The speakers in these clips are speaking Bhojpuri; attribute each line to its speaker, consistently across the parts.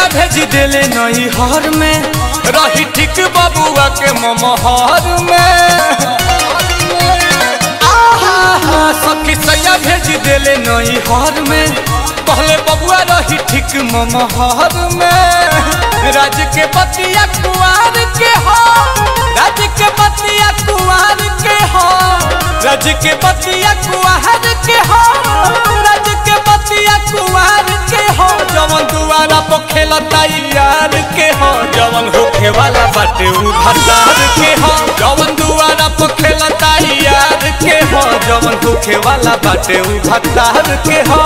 Speaker 1: भेज देले नई हर में रही ठीक बबुआ के ममहर में आहा, सखी सैया भेज देले नई हर में पहले बबुआ रही ठीक ममहर में राज के बतिया कुआर के हो राज के बतिया कुआर के हो राज के बतिया कुआर के हो राज के बतिया कुआर के हो जवन दुआरा पर खेलता यार के हो जवन होखे वाला बाटे उ भतार के हो जवन दुआरा पर खेलता यार के हो जवन होखे वाला बाटे उ भतार के हो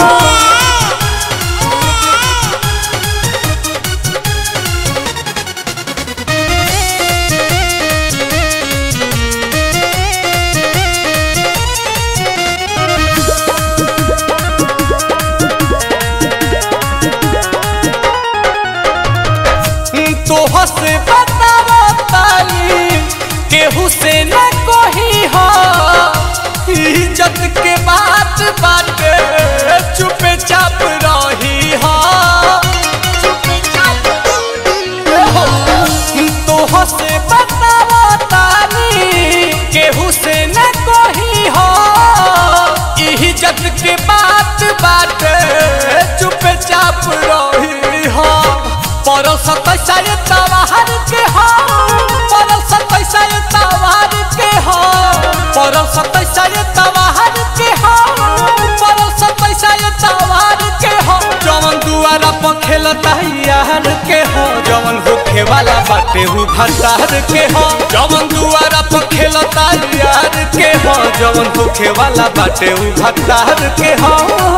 Speaker 1: तोह से बतावा ताली केहू से न कोही हो इज्जत के बात बाटे चुपे चाप रही हो तोह से बतावा ताली केहू से न कोही हो इज्जत के बात बाटे चुपे चाप रही हो परल सतैसा तवार के हो परल सतैसा तवार के हो परल सतैसा तवार के हो परल सतैसा तवार के हो जवन दुआरा पर खेलता यार के हो जवन होखे वाला बाटे हु भतार के हो जवन दुआरा पर खेलता यार के हो जवन होखे वाला बाटे हु भतार के हो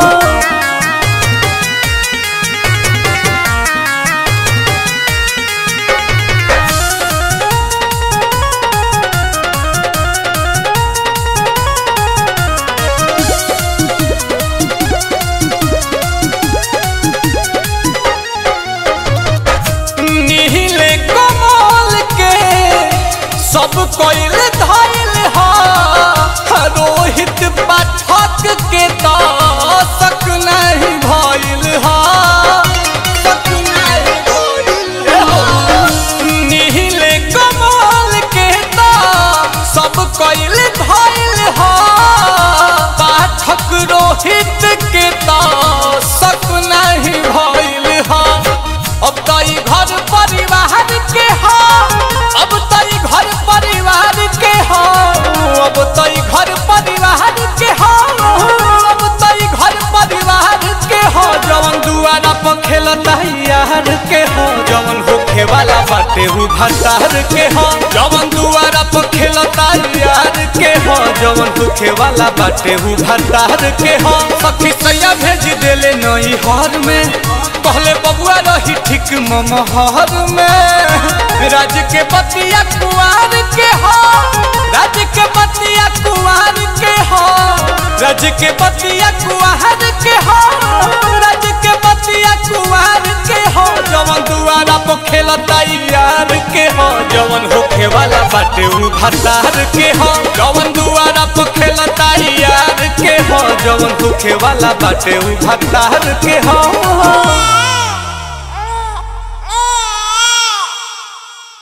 Speaker 1: नीले कमल के सब कोइल धइल हा रोहित पाठक के तो सक नहीं भइल हा सक नहीं भइल हा। नीले कमल के तो सब कोइल धइल हा पाठक रोहित के तो सक नहीं भइल हा अब तो ई घर परिवार के हो अब तो ई घर परिवार के हो अब तो ई घर परिवार के हो अब तो ई घर परिवार के हो जवन दुआरा पर खेलता यार के हो जवन होखे वाला बाटे हु भतार के हो जवन दुआरा पर खेलता यार के हो जवन होखे वाला बाटे हु भतार के हो सखी सैया भेज देले नई हर में पहले बबुआ रही ठीक ममहर में राज के बतिया कुआर के हो राज के बतिया कुआर के हो राज के बतिया कुआर के हो राज के बतिया कुआर के हो जवन दुआरा पर खेलता यार के हो जवन होखे वाला बाटे उ भतार के हो जवन दुआरा पर खेलता यार के हो जवन होखे वाला बाटे उ भतार के हो